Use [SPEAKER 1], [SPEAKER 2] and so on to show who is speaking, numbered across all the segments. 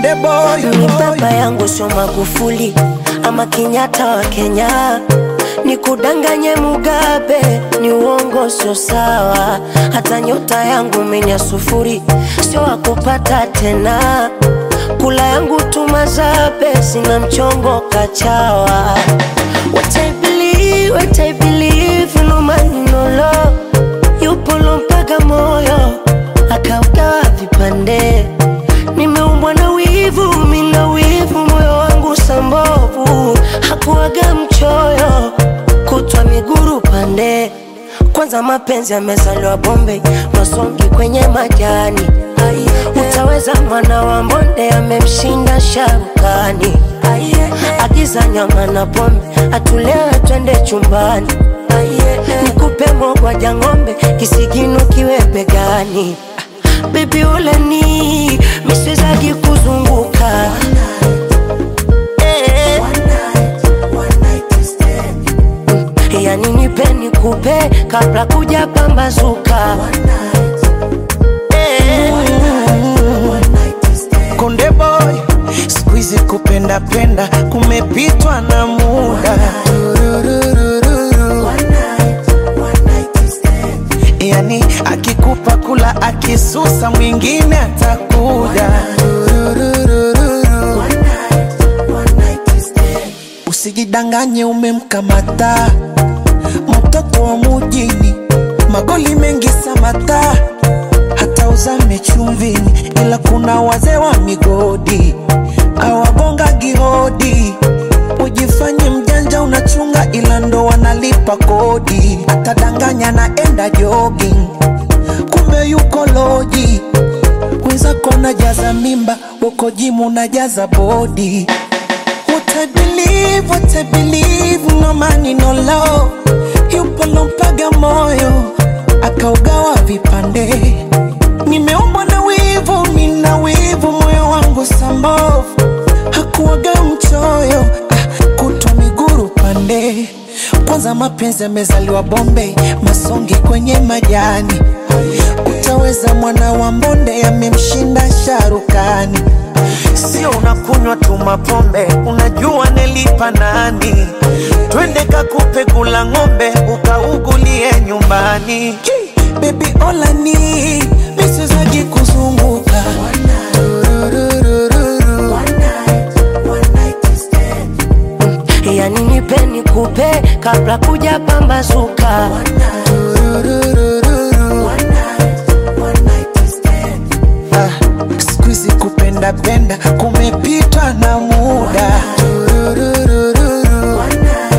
[SPEAKER 1] Konde boy,
[SPEAKER 2] Ni baba yangu sio Magufuli ama Kenyatta wa Kenya, ni kudanganye Mugabe, ni uongo, sio sawa. Hata nyota yangu menya sufuri, sio wakupata tena. Kula yangu tumazabe, sina mchongo kachawa. What I believe, what I believe, no man no law. Yupo lompaga moyo akaugawa vipande nimeumbwa na wivu, mina wivu, moyo wangu sambovu, hakuwaga mchoyo, kutwa miguru pande. Kwanza mapenzi yamezaliwa Bombay, masongi kwenye majani. Utaweza mwana wa mbonde amemshinda sharukani. Agiza nyama na pombe, atulewe twende chumbani. Nikupe mogwaja ng'ombe, kisigino kiwe begani. Baby uleni miswezagi kuzunguka Eh. yani nipe nikupe kabla kuja pambazuka Eh.
[SPEAKER 1] Konde boy, siku hizi kupenda penda kumepitwa na muda. Tururururu. Yani akikupa kula akisusa mwingine atakuja. Tururururu. Usijidanganye umemkamata mtoto wa mujini, magoli mengi samata hata uzame chumvini, ila kuna wazee wa migodi awagonga gihodi. Ujifanye mjanja unachunga, ila ndo wanalipa kodi. Atadanganya naenda jogging, kumbe yuko loji. Wenzako najaza mimba, uko jimu najaza bodi. What I believe, what I believe, no money, no love. Yupo lompaga moyo, akaugawa vipande. Nimeumbwa na wivu, mina wivu, moyo wangu sambovu. Hakuwaga mchoyo, ah, kutwa miguru pande. Kwanza mapenzi yamezaliwa Bombay, masongi kwenye majani. Utaweza mwana wa mbonde, amemshinda sharukani. Sio unakunywa tu mapombe, unajua nelipa nani? Twende kakupe kula ng'ombe, ukaugulie nyumbani. Baby olani misizaji kuzunguka Tururururu.
[SPEAKER 2] yani nipe nikupe kabla kuja pambazuka
[SPEAKER 1] Tururururu. Ah, siku hizi kupenda penda kumepitwa na muda Tururururu.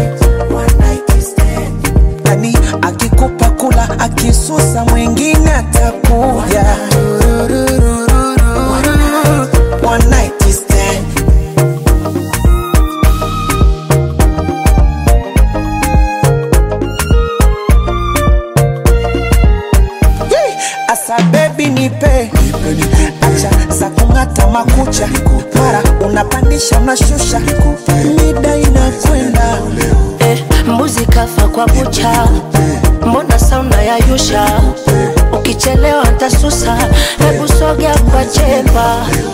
[SPEAKER 1] yani akikupa kula akisusa mwingine atakuja Tururururu. One night stand. Yee! Asa baby nipe acha za kung'ata makucha mara unapandisha unashusha mida inakwenda
[SPEAKER 2] eh, mbuzi kafa kwa kucha, mbona sauna ya yusha? Ukichelewa ntasusa, hebu sogea kwa chepa